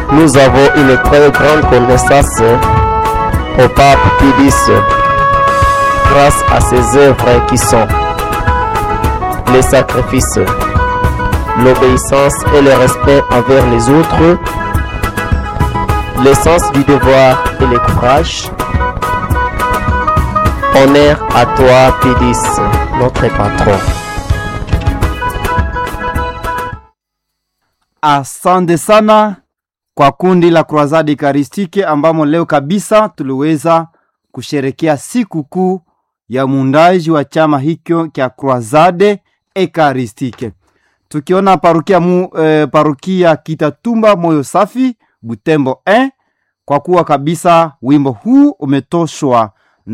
Nous avons une très grande connaissance au pape Pie X grâce à ses œuvres qui sont les sacrifices, l'obéissance et le respect envers les autres, le sens du devoir et le courage. Honneur à toi, Pie X, notre patron. Asante sana kwa kundi la Croisade Eucharistique ambamo leo kabisa tuliweza kusherekea siku kuu ya muundaji wa chama hicho cha Croisade Eucharistique. Tukiona parukia mu, eh, parukia Kitatumba moyo safi Butembo 1 kwa kuwa kabisa wimbo huu umetoshwa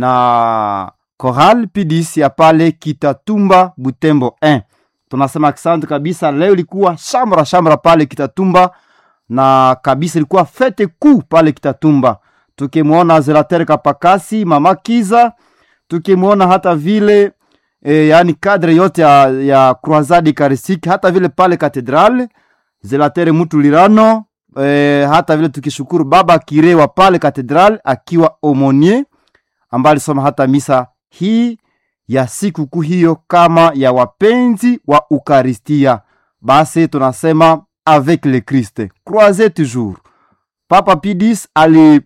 na Choral Pidis ya pale Kitatumba Butembo 1 tunasema asante kabisa. Leo ilikuwa shamra shamra pale Kitatumba na kabisa ilikuwa fete kuu pale Kitatumba, tukimwona Zelater Kapakasi, mama Kiza, tukimwona hata vile e, yani kadre yote ya, ya Croisade Eucharistique, hata vile pale Katedrale Zelater Mutulirano e, hata vile tukishukuru baba Kirewa pale Katedrale akiwa omonier ambaye alisoma hata misa hii ya sikukuu hiyo kama ya wapenzi wa Ukaristia. Basi tunasema avec le Christ croisez toujours. Papa Pidis ali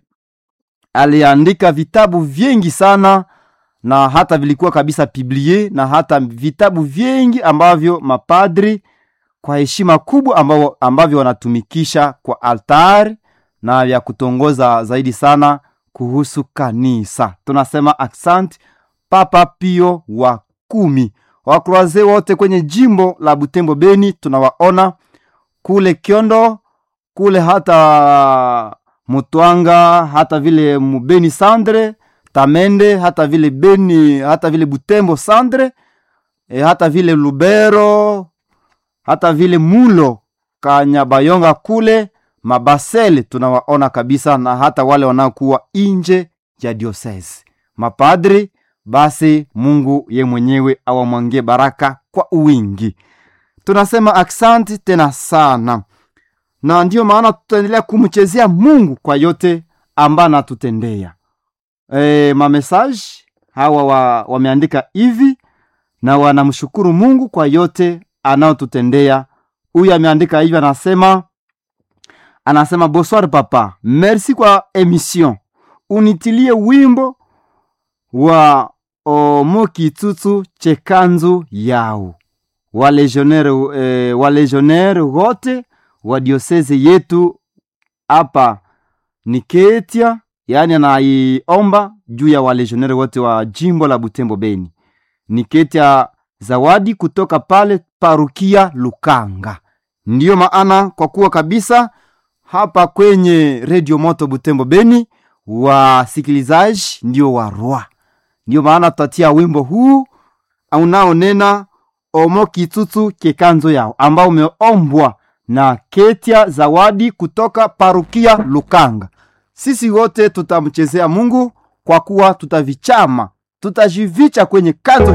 aliandika vitabu vingi sana na hata vilikuwa kabisa biblie na hata vitabu vingi ambavyo mapadri kwa heshima kubwa ambavyo, ambavyo wanatumikisha kwa altari na vya kutongoza zaidi sana kuhusu kanisa. Tunasema asante Papa Pio wa kumi. Wakroaze wote kwenye jimbo la Butembo Beni tunawaona kule Kiondo, kule hata Mutwanga, hata vile Mubeni Sandre, Tamende, hata vile Beni, hata vile Butembo Sandre, e, hata vile Lubero, hata vile Mulo Kanyabayonga kule Mabasele tunawaona kabisa, na hata wale wanaokuwa nje ya diocese mapadri basi Mungu ye mwenyewe awamwangie baraka kwa uwingi. Tunasema aksanti tena sana, na ndiyo maana tutaendelea kumchezea Mungu kwa yote ambayo anatutendea. E, mamesaji hawa wa, wameandika hivi na wanamshukuru Mungu kwa yote anaotutendea. Huyu ameandika hivi, anasema anasema bonsoir papa, merci kwa emission, unitilie wimbo wa omokitutu chekanzu yao walegionere eh, walegionere wote wa dioseze yetu hapa ni Ketia, yaani anaiomba juu ya walegionere wote wa jimbo la Butembo Beni. Ni Ketia zawadi kutoka pale parukia Lukanga. Ndiyo maana kwa kuwa kabisa hapa kwenye redio moto Butembo Beni wasikilizaji ndio warwa ndio maana tutatia wimbo huu unaonena omo kitutu kekanzo yao ambao umeombwa na Ketia Zawadi kutoka parukia Lukanga. Sisi wote tutamchezea Mungu kwa kuwa tutavichama, tutajivicha kwenye kanzo